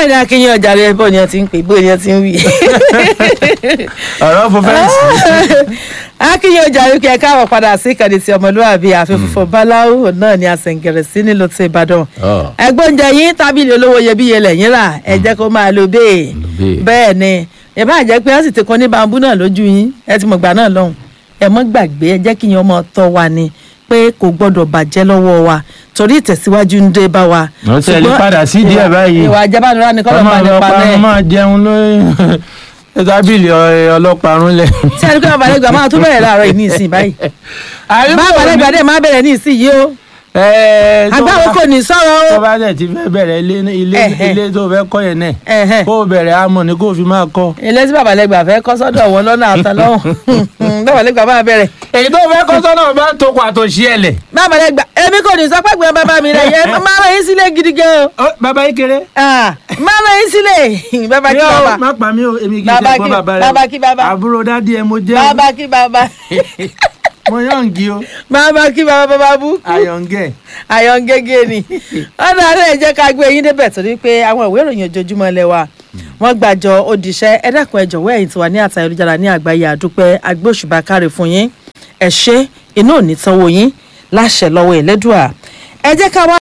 bẹ́ẹ̀ ni akínyìn ọjà rẹ bọ́ ni ẹ ti ń pè bó ni ẹ ti ń wí. ọ̀rọ̀ fún fẹ́ǹsì. akínyìn ọjà rẹ kí ẹ káàbọ̀ padà sí ìkànnì tí ọmọlúwàbí àfẹ́fọ́fọ́ báláwo náà ni àṣẹǹgẹ̀rẹ̀ sí nílùú ti ìbàdàn. ẹgbẹ́ oúnjẹ yín tábìlì olówó iyebíye lẹ́yìn rà ẹ jẹ́ kó máa lo bẹ́ẹ̀ bẹ́ẹ̀. bẹ́ẹ̀ ni ẹ bá jẹ́ pé ẹ sì ti kan ní bambú náà lójú yín ẹ ti mọ̀ gbà náà lọ́hùn ẹ mọ́ gbàgbé ẹ jẹ́ kí yín ọmọ tọ́ wa ni pé kò gbọ́dọ̀ bàjẹ́ lọ́wọ́ wa torí ìtẹ̀síwájú ń dé bá wa. Wọ́n tẹ̀ lè Ṣùgbọ́n padà sí díẹ̀ ìwà- báyìí. ìwà àjẹbánirá ni kọ́lọ́ ọmọ máa nípa ọlọ́pàá bẹ́ẹ̀. máa jẹun lórí tábìlì ọlọ́pàá rúnlẹ̀. tí a ní kí wọn balẹ̀ gbà máa tún bẹ̀rẹ̀ láàárọ̀ yìí ní ìsìn báyìí. bá balẹ̀ gbà dé máa bẹ̀rẹ̀ ní ìsìn yìí o agbáwo kò ní sọ̀rọ̀ tó o. bá dẹ̀ ti fẹ́ bẹ̀rẹ̀ ilé ilé Ẹ̀hẹ̀. ilé tó fẹ́ kọ́ yẹn náà Ẹ̀hẹ̀. kó o bẹ̀rẹ̀ amọ̀ ni kó o fi máa kọ́. ilé tí bàbá lẹ́gbà fẹ́ kọ́ sọ́dọ̀ wọn lọ́nà àtàlọ́hùn bàbá lẹ́gbà máa bẹ̀rẹ̀. èyí tó fẹ́ kọ́ sọ́nà bá tó kó àtòṣí ẹ̀ lẹ̀. bàbá lẹ́gbà èmi kò ní sọ pé gbọ́n bàbá mi rẹ̀ yẹn máa rán yín sílé gidi gan o. Ó, bàbá yìí kéré. Ah, máa rán yín sílé bàbá kí Yóò, bàbá má pa mí o èmi kì í Bàbá ṣe ẹ̀gbọ́n kí- bàbá rẹ. bàbá kí bàbá. àbúrò dádì ẹ mo jẹ́ o. bàbá kí bàbá mo yọ̀ǹgì o. bàbá kí bàbá bàbá bú. àyọ̀ǹgẹ̀. àyàn gẹ́gẹ́ ni ọ̀nà àárẹ̀ jẹ́ ká gbé yín débẹ̀ torí pé àwọn ìwé ìròyìn ojoojúmọ́ ilé wa wọ́n gbàjọ òdìṣẹ́ ẹ dákun ẹ jọ̀wọ́ ẹ̀yin tí wà ní àtà ayélujára ní àgbáyé àdúpẹ́ agbóṣùbà káre fún yín ẹ ṣé inú ò ní tánwó yín láṣẹ lọ́wọ́ ẹ̀lẹ́dùà ẹ jẹ́ ká wá